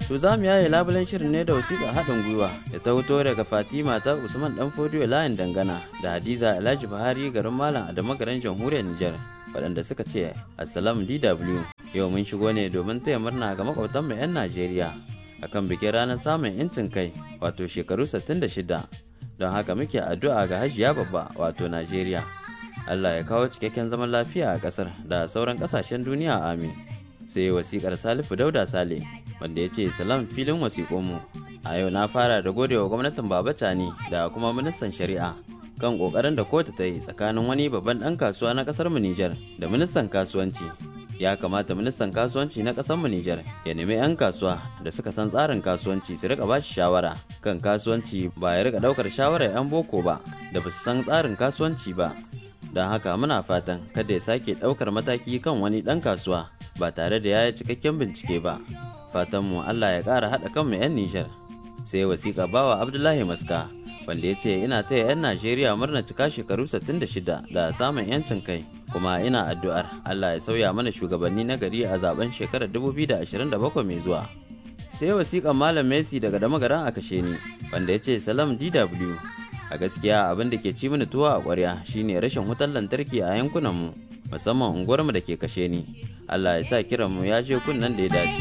To za mu yaye labulen shirin ne da wasiƙa haɗin gwiwa da ta fito daga Fatima ta Usman Dan Fodiyo layin dangana da Hadiza Alhaji Buhari garin Malam Adamu garin Jamhuriyar Nijar waɗanda suka ce Assalamu DW yau mun shigo ne domin taya murna ga makwabtan mu 'yan Najeriya akan bikin ranar samun 'yancin kai wato shekaru 66 don haka muke addu'a ga Hajiya babba wato Najeriya. Allah ya kawo cikakken zaman lafiya a ƙasar da sauran ƙasashen duniya amin. sai wasikar salifu dauda sale wanda ya ce salam filin wasiƙonmu a yau na fara da godewa gwamnatin babacani da kuma ministan shari'a kan ƙoƙarin da kotu ta yi tsakanin wani babban ɗan kasuwa na ƙasar mu Nijar da ministan kasuwanci ya kamata ministan kasuwanci na ƙasar mu Nijar ya nemi 'yan kasuwa da suka san tsarin kasuwanci su rika bashi shawara kan kasuwanci ba ya rika ɗaukar shawarar 'yan boko ba da ba su san tsarin kasuwanci ba don haka muna fatan kada ya sake ɗaukar mataki kan wani ɗan kasuwa ba tare da ya yi cikakken bincike ba fatanmu allah ya ƙara haɗa kanmu 'yan nijar sai wasiƙa bawa abdullahi maska wanda ya ce ina taya 'yan najeriya murna cika shekaru 66 da samun 'yancin kai kuma ina addu'ar allah ya sauya mana shugabanni na gari a zaben shekarar 2027 mai zuwa sai wasiƙan malam messi daga damagaran a kashe ni wanda ya ce salam dw a gaskiya abin da ke ci mini tuwa a ƙwarya shine rashin wutar lantarki a yankunanmu musamman unguwarmu da ke kashe ni Allah ya sa kiranmu ya je kunnan da ya dace.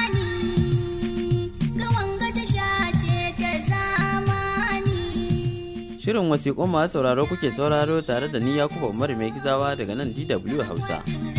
Shirin wasiƙun masu sauraro kuke sauraro tare da ni Yakubu Umar mai gizawa daga nan DW Hausa.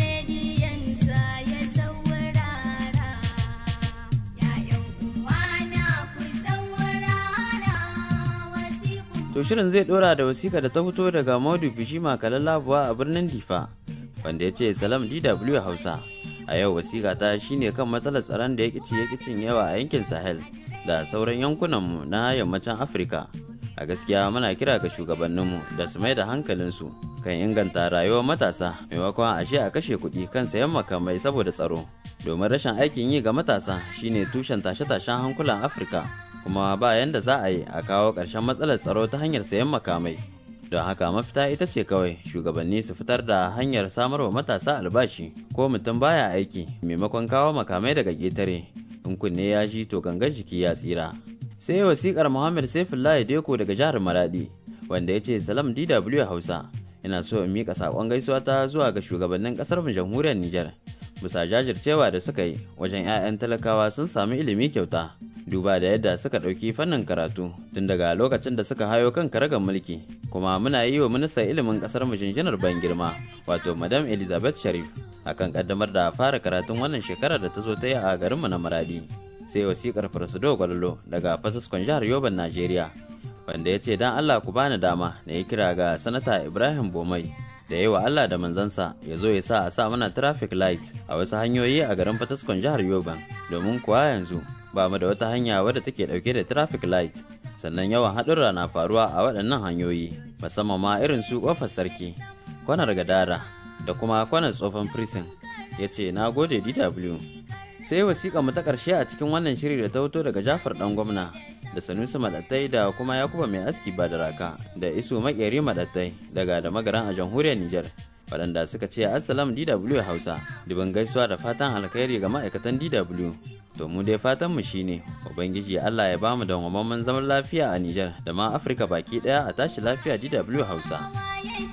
To shirin zai dora da wasiƙa da ta fito daga Maudu Bishima Kalalabuwa a birnin Difa. wanda ya ce salam dw hausa a yau wasiƙa ta shine kan matsalar tsaron da ya kici ya kicin yawa a yankin sahel da sauran yankunanmu na yammacin afirka a gaskiya muna kira ga shugabanninmu da su mai da hankalinsu kan inganta rayuwar matasa maimakon ashe a kashe kuɗi kan sayan makamai saboda tsaro domin rashin aikin yi ga matasa shine tushen tashe-tashen hankulan afirka kuma ba yanda za a yi a kawo ƙarshen matsalar tsaro ta hanyar sayan makamai don haka mafita ita ce kawai shugabanni su fitar da hanyar samar wa matasa albashi ko mutum baya aiki maimakon kawo makamai daga ƙetare in kunne ya ji to gangan jiki ya tsira sai wasikar muhammad saifullahi deko daga jihar maradi wanda ya ce salam dw hausa ina so in mika saƙon gaisuwa ta zuwa ga shugabannin ƙasar mu jamhuriyar nijar bisa jajircewa da suka yi wajen 'ya'yan talakawa sun sami ilimi kyauta duba da yadda suka ɗauki fannin karatu tun daga lokacin da suka hayo kan karagar mulki kuma muna yi wa ministan ilimin ƙasar mu jinjinar ban girma wato madam elizabeth sharif akan kaddamar da fara karatun wannan shekarar da ta zo ta yi a garinmu na maradi sai wasikar farsudo gwalolo daga fataskon jihar yoban najeriya wanda ya ce don allah ku bani dama na yi kira ga sanata ibrahim bomai da yi wa allah da manzansa ya zo ya sa a sa mana traffic light a wasu hanyoyi a garin fataskon jihar yoban domin kuwa yanzu ba mu da wata hanya wadda take dauke da traffic light sannan yawan haɗurra na faruwa a waɗannan hanyoyi musamman ma irin su ƙofar sarki kwanar gadara da kuma kwanar tsofan prison ya ce na gode dw sai wasiƙa mu ta ƙarshe a cikin wannan shiri da ta fito daga jafar ɗan gwamna da sanusi maɗattai da kuma yakuba mai aski ba da raka da isu makeri maɗattai daga da magaran a jamhuriyar nijar waɗanda suka ce assalam dw hausa dubin gaisuwa da fatan alkhairi ga ma'aikatan dw to mu dai fatan mu shine ubangiji Allah ya bamu da zaman lafiya a Nijar da ma Afirka baki daya a tashi lafiya DW Hausa